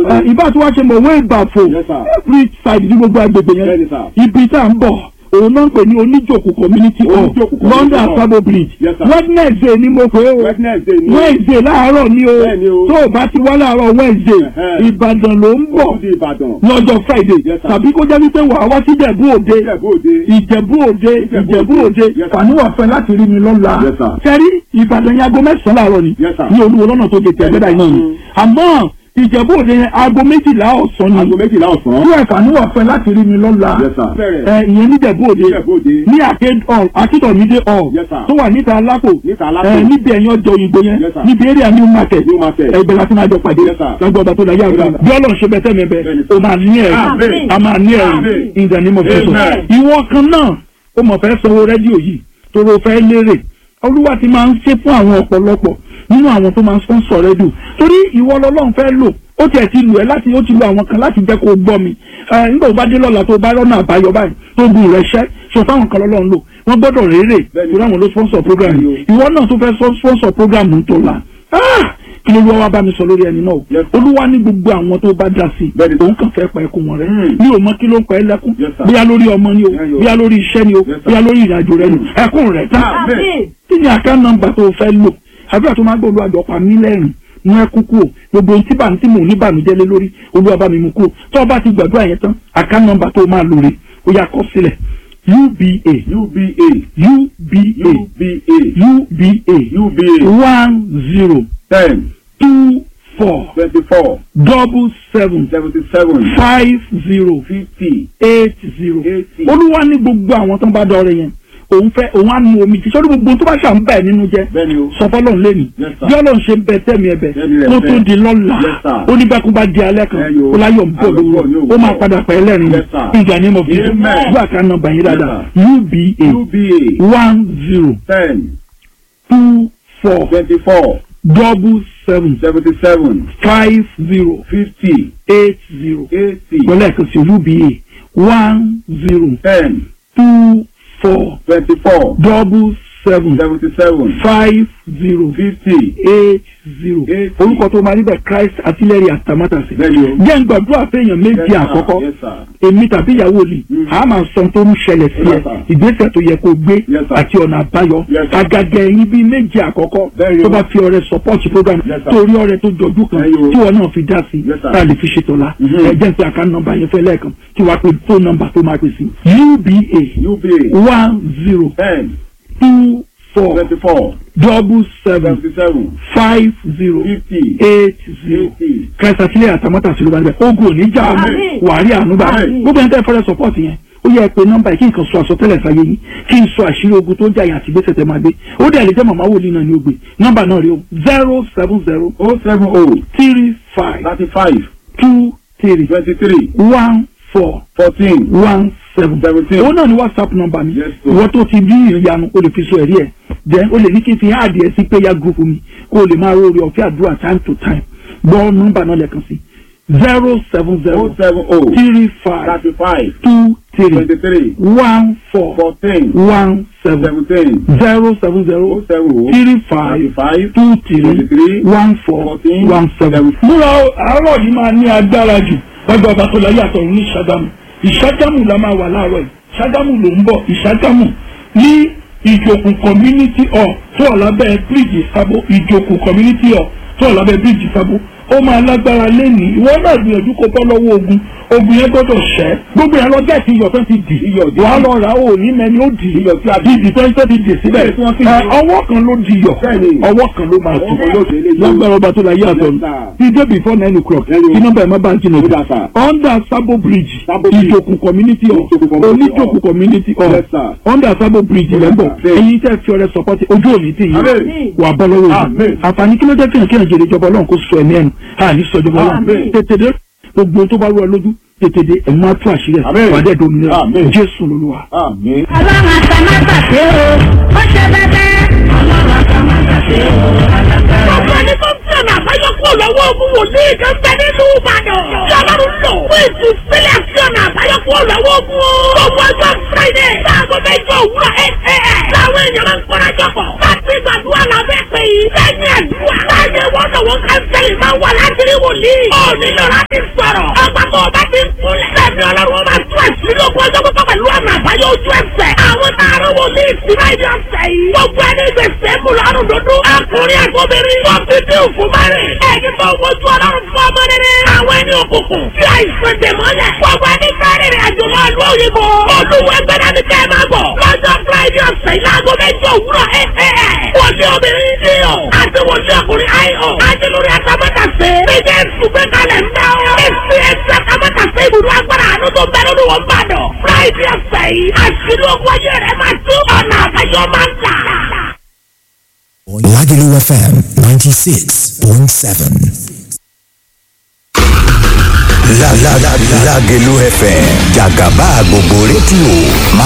ẹ, ìbá tí wàá ṣe mọ̀ wé ìbàfò Yes, sir. every side ní gbogbo agbègbè Bẹ́ẹ̀ni, yẹn sir. ibi tá à ń bọ̀ òun náà ń pè ní oníjòkó community hall Oníjòkó community London hall. Sabo bridge Yes, sir. Wednesday ni mo pè é o Wednesday ni. Wednesday láàárọ̀ ni o Bẹ́ẹ̀ni o. tó o bá ti wá láàárọ̀ Wednesday Ẹ̀hẹ́. Ìbàdàn ló ń bọ̀ Ó di Ìbàdàn. lọ́jọ́ Friday Yes, sir. tàbí kó jẹ́ wípé wàá wá sí Ìjẹ̀bú Òde Ìjẹ̀bú Òde. Ìjẹ̀bú Òde Ìjẹ̀bú Ìjẹ̀bú Òde. Òde Yes, sir. fàníwà fẹ́ láti rí mi lọ́la Yes, sir. sẹ́rí Ìbàdàn yẹn aago mẹ́sàn-án láàárọ̀ ni Yes, sir. ní olúwo lọ́nà tó gètè ẹgbẹ́dà iná ni Mm. àmọ́ Ìjẹ̀bú Òde yẹn aago méjìlá ọ̀sán ni Aago méjìlá ọ̀sán. tí ẹ̀fà níwà fẹ́ láti rí mi lọ́la Yes, sir. ẹ ìyẹn ní Ìjẹ̀bú Òde Ìjẹ̀bú Òde. ní Arcade hall akíndọ̀mídé hall Yes, sir. tó wà níta alápò Níta Alápò. ẹ níbi ẹ̀yìn ọjọ́ òyìnbó yẹn Yes, sir. níbi area new market New market. ẹgbẹ́ láti máa jọ pàdé Yes, sir. lágbó ọba tó láyé àgbà Yes, sir. bí ọlọ́run ṣe bẹ́tẹ̀ mi bẹ́ Bẹ́ẹ̀ni. o máa ní ẹ̀rí Amen. a máa ní ẹ̀rí Amen. in the name of Jesus Amen. ìwọ kan náà ó mọ̀ fẹ́ sanwó rédíò yìí tóró fẹ́ lérè olúwa ti máa ń ṣe fún àwọn ọ̀pọ̀lọpọ̀ nínú àwọn tó máa ń sponsor rédíò torí ìwọ lọ́lọ́run fẹ́ lò ó tiẹ̀ ti lù ẹ́ láti ó ti lu àwọn kan láti jẹ́ kó o gbọ́ mi ẹ nígbà tó bá dé lọ́la tó bá rọ́nà àbáyọ báyìí tó gùn rẹ̀ ṣẹ́ ṣọ táwọn kan lọ́lọ́run lò wọ́n gbọ́dọ̀ rérè Bẹ́ẹ̀ni. torí àwọn ló sponsor program yìí Bẹ́ẹ̀ni ìwọ náà tó fẹ́ sọ- sponsor program tó la Ah! kí ló wá wá bá mi sọ lórí ẹni náà o Yes, sir. olúwa ní gbogbo àwọn tó bá dá sí i Bẹ́ẹ̀ni. òun kàn fẹ́ pa ẹkún wọn rẹ Mm. mi ò mọ kí ló ń pa ẹ lẹ́kún Yes, sir. bóyá lórí ọmọ ni o Yeah, yo. bóyá lórí iṣẹ́ ni o Yes, sir. bóyá lórí ìrìnàjò rẹ ni Mm. ẹkún rẹ tán Amen. kí ni àká nọ́mbà tó fẹ́ lò àdúrà tó máa gbọ́ olú àjọpá mi lẹ́rìn mú ẹkún kúrò gbogbo ohun tí bá tí mò ń ní bànújẹ́ lé lórí olúwa bá mi mú kúrò tó o bá ti gbàdúrà yẹn tán àká nọ́mbà tó máa lò rè ó yá kọ sílẹ̀ uba UBA. uba UBA. uba UBA. one zero Ten. two four Twenty-four. double seven Seventy-seven. five zero Fifty. eight zero Eighty. olúwa ní gbogbo àwọn tó ń bá dọrẹ yẹn òun fẹ́ òun á nu omi tí sọ́dún gbogbo tó bá ṣà ń bẹ̀ nínú jẹ́ Bẹ́ẹ̀ni o. sọ fọlọ́run lẹ́nu Yes, sir. bí ọlọ́run ṣe ń bẹ tẹ́mi ẹ̀bẹ̀ Tẹ́mi rẹ̀ kó tó bẹ́ẹ̀. di lọ́la Yes, sir. ó ní bẹ́ẹ̀ kó bá di alẹ́ kan Ẹyọ. ó láyọ̀ ń bọ̀ Ayọ̀ ń bọ̀ ní lóru òwúrọ̀. ó máa padà pẹ́ lẹ́rìn Yes, sir. ìgbà ní mo fi Amen. gbọ́ àká nọ́mbà yín dáadáa Yes, uba UBA. one zero Ten. two four Twenty-four. double seven Seventy-seven. five zero Fifty. eight zero Eighty. pẹ̀lú ẹ̀kan sí uba one zero Ten. two four Twenty-four. double seven Seventy-seven. five zero Fifty. eight zero Eight. orúkọ tó máa níbẹ̀ Christ artillery àtàmátàsí. Bẹ́ẹ̀ni o. jẹ́ ń gbàdúrà fẹ́yàn Yes, méjì sir. àkọ́kọ́ Yes, sir. èmi tàbí ìyàwó mi Mm. a máa sọ tó ń ṣẹlẹ̀ sí ẹ Yes, sir. ìgbésẹ̀ tó yẹ kó gbé Yes, sir. àti ọ̀nà àbáyọ Yes, sir. àgàgà ẹ̀yin bíi méjì àkọ́kọ́ Bẹ́ẹ̀ni tó o. bá fi ọrẹ support program Yes, sir. torí ọrẹ tó jọjú kan Bẹ́ẹ̀ni o. tí wọn náà fi dá sí Yes, sir. tá a lè fi ṣètò la Mhm. ẹ jẹ́ pé àká nọ́mbà yẹn fẹ́ lẹ́ẹ̀kan tí wàá pe phone number tó máa pè sí uba UBA. one zero Ten. two four Twenty-four. double seven Seventy-seven. five zero Fifty. eight zero Eighty. kẹsà sílẹ̀ àtàmọ́tà sí ló bá níbẹ̀ ogun ò ní jà Àmín. wàárí ànúgbà Àmín. gbogbo ẹni tẹ́ fẹ́rẹ́ support yẹn ó yẹ pé nọ́mbà yìí kí nǹkan sọ àsọtẹ́lẹ̀ sáyé yín kí n sọ àṣírí ogun tó ń jà yín àti gbèsè tẹ́ máa gbé ó dẹ̀ lè jẹ́ màmá wòlíì náà ní ó gbé nọ́mbà náà rí o zero seven zero Oh seven oh. three five Thirty-five. two three Twenty-three. one four Fourteen. one seven Seventeen. òun náà ni whatsapp nọ́mbà mi Yes, sir. ìwọ tó ti bí ìyanu o lè fi sọ ẹ̀rí ẹ̀ then o lè ní kí n fi háàdì ẹ̀ sí prayer group mi kó o lè máa rọrí ọ̀fẹ́ àdúrà time to time gbọ́ nọ́mbà náà lẹ́ẹ̀kan sí zero seven Oh zero seven oh. three five Thirty-five. two three Twenty-three. one four Fourteen. one seven Seventeen. zero seven Oh zero seven oh. three five Thirty-five. two three Twenty-three. one four Fourteen. one seven. Seven. múra o, àárọ̀ yìí máa ní agbára jù lọ́jọ́ ọba tó láyé àtọ̀run ní ìṣàgámù ìṣàgámù la máa wà láàárọ̀ yìí ìṣàgámù ló ń bọ̀ ìṣàgámù ní ìjòkù community hall tó wà lábẹ́ bíríìjì sábó ìjòkù community hall tó wà lábẹ́ bíríìjì sábó ó máa lágbára lẹ́nìí ìwọ náà gbìyànjú kó bọ́ lọ́wọ́ ogun ogun yẹn gbọ́dọ̀ ṣẹ́ gbogbo yẹn lọ gẹ̀ẹ́sì iyọ̀ tó ti dì Iyọ̀ dì. wàá lọ rà ó ní mẹ́ni ó dì Iyọ̀ tí a dì. ìdì tó ń tẹ́ ti dì síbẹ̀ Bẹ́ẹ̀ tí wọ́n ti Ẹ, dì. ọwọ́ kan ló di iyọ̀ Bẹ́ẹ̀ni. ọwọ́ kan ló máa Ọwọ́ tù kan ló dé lé yìí. lágbára ọba tó la yé àtọ̀ Yes, sir. ti dé before nine o'clock Bẹ́ẹ̀ni. kí nọ́mbà ẹ̀ má bá ń jìnnà Good, sir. under sabo bridge Sabo Bridge. ìjòkù community hall Ìjòkù community hall. oníjòkù community hall Yes, sir. under sabo bridge Yes, lẹ́bọ̀ sir. ẹ̀yin tẹ́ fi ọrẹ support ojú òní tì yín Amen. wà bọ́ lọ́wọ́ yìí Amen. àǹfààní kí ló jẹ́ kéèyàn kéèyàn jèrè ìjọba ọlọ́run kó sọ ẹ̀mí ẹnu àní sọ ìjọba ọlọ́run Amen. tètè dé gbogbo tó bá rú ẹ lójú tètè dé ẹ̀ máa tú àṣírí ẹ̀ Amen. wà á dẹ̀ dominira Amen. jésù lolúwa. Àmín. ọlọ́run àtàmátàsé o ó ṣe bẹ́bẹ́. ọlọ́run àtàmátàsé o alágbára. Ọ̀pọ̀ ẹni tó ń tẹ̀lé àbáyọ kúrò lọ́wọ́ ogun wòlíì kan bẹ nínú Ìbàdàn. Tí Ọlọ́run lò fún ìtúsílẹ̀ sí ọ̀nà àbáyọ kúrò lọ́wọ́ ogun o. Gbogbo ọjọ́ Friday láago mẹ́jọ òwúrọ̀ ẹ̀ ẹ̀ ẹ̀. Láwọn èèyàn máa ń kọ́ra jọpọ̀. Láti gbàdúrà lábẹ́ pé ọ̀sẹ̀ yìí. lẹ́yìn àdúrà. láyé wọn náà wọn kánsẹ́lì máa wà láti rí wòlíì. ó nílò láti sọ̀rọ̀. ọgbà tó o bá ti ń kúnlẹ̀. lẹ́mi ọlọ́run máa tún àṣírí ogun ọjọ́ pípọ̀ pẹ̀lú ọ̀nà àbáyọ ojú ẹsẹ̀. àwọn tààrà wòlíì sí láyé ọ̀sẹ̀ yìí. gbogbo ẹni gbèsè mú lọ́rùn dúdú. ọkùnrin àtọ́bìnrin. wọ́n fi bí òfin márìn. ẹni tó wojú ọlọ́run fún ọmọ rere. àwọn ẹni òkùnkùn. tí àìsàn dèmọ́lẹ̀. gbogbo ẹni fẹ́rẹ̀ rìn àjò máa lọ òyìnbó. olúwo ẹgbẹ́ dání kẹ́ ẹ máa bọ̀. lọ́jọ́ friday ọ̀sẹ̀ yìí láago mẹ́jọ òwúrọ̀ ẹ̀ ẹ̀ ẹ̀. wòlíì obìnrin ní o. àti wòlíì ọkùnrin ayọ̀. àti lórí atamátàsé. méjì ẹ̀sùnfẹ́ kalẹ̀ ń dá o. èsì ẹ̀sì atamátàsé ibùdó agbára àánú tó bẹ́ẹ̀ lórí wọn bá dọ̀. friday ọ̀sẹ̀ yìí àṣírí ogun ayé rẹ̀ máa tú ọ̀nà àbáyọ máa ń tà. Lagelu FM 96.7. La la la Lagelu FM Jagaba gbogbo rédíò máa